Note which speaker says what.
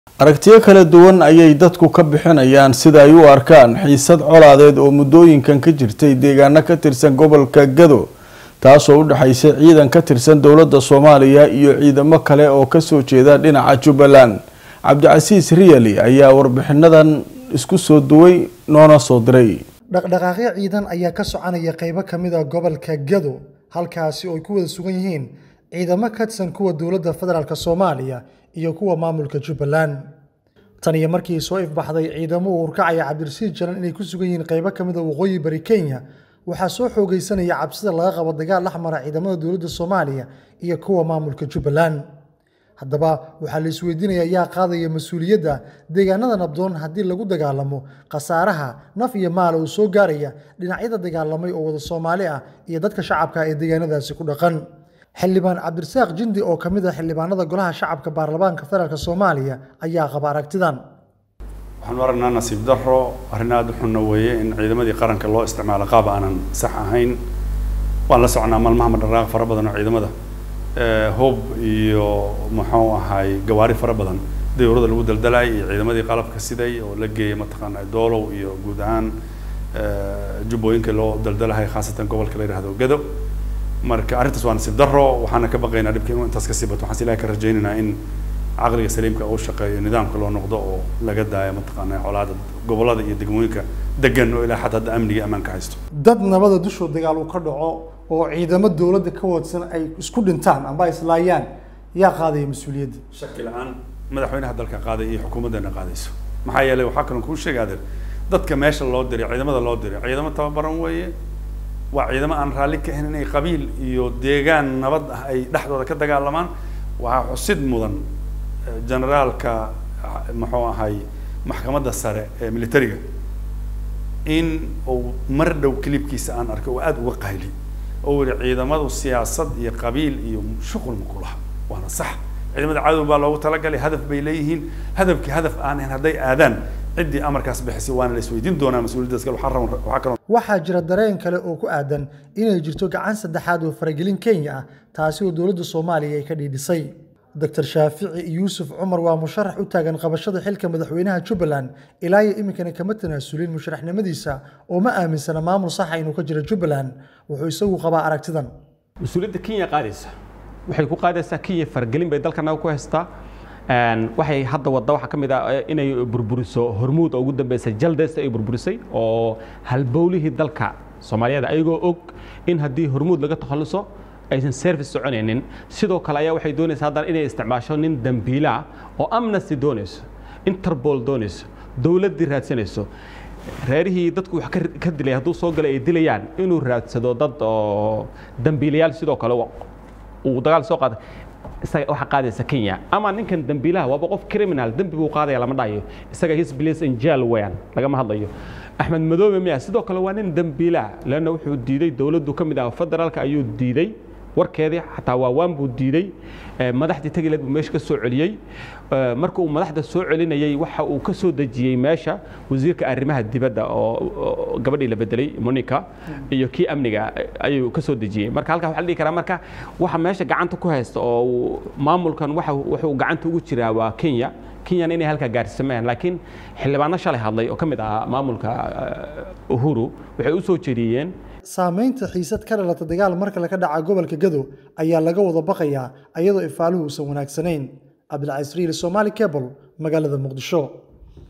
Speaker 1: aragtiyo kala duwan ayay dadku ka bixinayaan sida ay u arkaan xiisad colaadeed oo muddooyinkan ka jirtay deegaano ka tirsan gobolka gado taasoo u dhexaysa ciidan ka tirsan dowladda soomaaliya iyo ciidamo kale oo kasoo jeeda dhinaca jubbaland cabdicasiis riyali ayaa warbixinadan isku soo duway noona soo diray
Speaker 2: dhaqdhaqaaqyo ciidan ayaa ka soconaya qaybo ka mid a gobolka gado halkaasi oo ay ku wada sugan yihiin ciidamo ka tirsan kuwa dowladda federaalk soomaaliya iyo kuwa maamulka jubbaland tan iyo markii soo ifbaxday ciidamo uu urkacaya cabdirasiid jalan inay ku sugan yihiin qaybo ka mid a waqooyi bari kenya waxaa soo xoogaysanaya cabsida laga qabo dagaal dhex mara ciidamada dowladda soomaaliya iyo kuwa maamulka jubbaland haddaba waxaa la isweydiinaya yaa qaadaya mas-uuliyadda deegaanada nabdoon haddii lagu dagaalamo khasaaraha naf iyo maal uu soo gaaraya dhinacyada dagaalamay oo wada soomaali ah iyo dadka shacabka ee deegaanadaasi ku dhaqan xildhibaan cabdirasaaq jindi oo ka mid ah xildhibaanada golaha shacabka baarlamaanka federaalk soomaaliya ayaa qaba aragtidan
Speaker 3: waxaanu aragnaa nasiib daro arrin aada u xunna weeye in ciidamadii qaranka loo isticmaalo qaab aanan sax ahayn waan la soconaa maalmaha madharaaq fara badan oo ciidamada hoob iyo muxuu ahay gawaari fara badan dawrada lagu daldalay iyo ciidamadii qalabka siday oo la geeyay mataqaana doolow iyo guud ahaan jubbooyinka loo daldalahay khaasatan gobolka la yidhahdo gado marka arrintaas waa nasiib daro waxaana ka baqaynaa dhibka inuu intaas kasii bato waxaan si ilahay ka rajaynaynaa in caqliga saliimka uu shaqeeyo nidaamka loo noqdo oo laga daayo mataqaana colaada gobolada iyo degmooyinka degan oo ilaa xataa hadda amniga ammaanka haysto
Speaker 2: dad nabada dushoo dagaal uu ka dhaco oo ciidamo dowladda ka wadsan ay isku dhintaan amba islaayaan yaa qaadaya mas-uuliyadda
Speaker 3: shaki la-aan madaxweynaha dalka qaaday iyo xukuumaddeena qaadayso maxaa yeelay waxaa kaloo kuu sheega adeer dadka meesha loo diray ciidamada loo diray ciidamo tababaran weeye waa ciidamo aan raalli ka ahayn inay qabiil iyo deegaan nabad ah ay dhexdooda ka dagaalamaan waxaa xusid mudan generaalka muxuu ahay maxkamadda sare ee militariga in uu mar dhow kilibkiisa aan arkay oo aada uga qayli oo yihi ciidamadu siyaasad iyo qabiil iyo shuqul ma ku laha waana sax ciidamada cadow baa loogu talagalay hadaf bay leeyihiin hadafkii hadaf aan ahayn hadday aadaan ciddii amarkaas bixisay waana la isweydiin doonaa mas-uuliyaddaas kale waxaa raban waxaa kaloo
Speaker 2: waxaa jira dareen kale oo ku aadan inay jirto gacan saddexaad oo faragelin kenya ah taasi oo dowladda soomaaliya ay ka dhiidhisay doctor shaafici yuusuf cumar waa musharax u taagan qabashada xilka madaxweynaha jubbaland ilaa iyo iminkana kama tanaasulin musharaxnimadiisa oo ma aaminsana maamul saxa inuu ka jiro jubbaland wuxuu isagu qabaa aragtidan
Speaker 4: mas-uuliyadda kenya qaadaysa waxay ku qaadaysaa kenya faragelin bay dalkanaga ku haystaa waxay hadda wadda waxaa ka mid ah inay burburiso hormuud oo ugu dambeysay jaldes ay burburisay oo halbowlihii dalka soomaaliyeed ayagoo og in haddii hormuud laga takhalluso aysan service soconaynin sidoo kale ayaa waxay doonaysaa haddana inay isticmaasho nin dambiila oo amnesty doonayso interpol doonayso dowladdii raadsanayso reerihii dadku wax ka dilay hadduu soo galay ay dilayaan inuu raadsado dad oo dambiilayaal sidoo kale uu dagaal soo qaada isaga waxa qaadaysa Kenya ama ninkan dambiilaha waaba qof criminal dambi buu qaadaya lama dhayo isaga his place in jail weeyaan lagama hadlayo Axmed Madoobe miya sidoo kale waa nin dambiilaha lana wuxuu diiday dawladdu kamid ah federaalka ayuu diiday warkeedii xataa waa waan buu diiday madaxdii tagileed buu meesha ka soo celiyey marka uu madaxda soo celinayay waxa uu ka soo dejiyey meesha wasiirka arrimaha dibadda oo gabadhii la bedelay monica iyo kii amniga ayuu ka soo dejiyey marka halkaa waxaa la dhihi karaa marka waxa meesha gacanta ku haysta oo maamulkan waxa wuxuu gacanta ugu jiraa waa kenya kenyana inay halkaa gaarsiisamayaan laakiin xildhibaano shalay hadlay oo ka mid ahaa maamulka uhuru waxay u soo jeediyeen
Speaker 2: saamaynta xiisad ka dhalata dagaal marka laga dhaca gobolka gado ayaa laga wada baqayaa iyadoo ifaaluhu uusan wanaagsanayn cabdilcasiis riili somaali cable magaalada muqdisho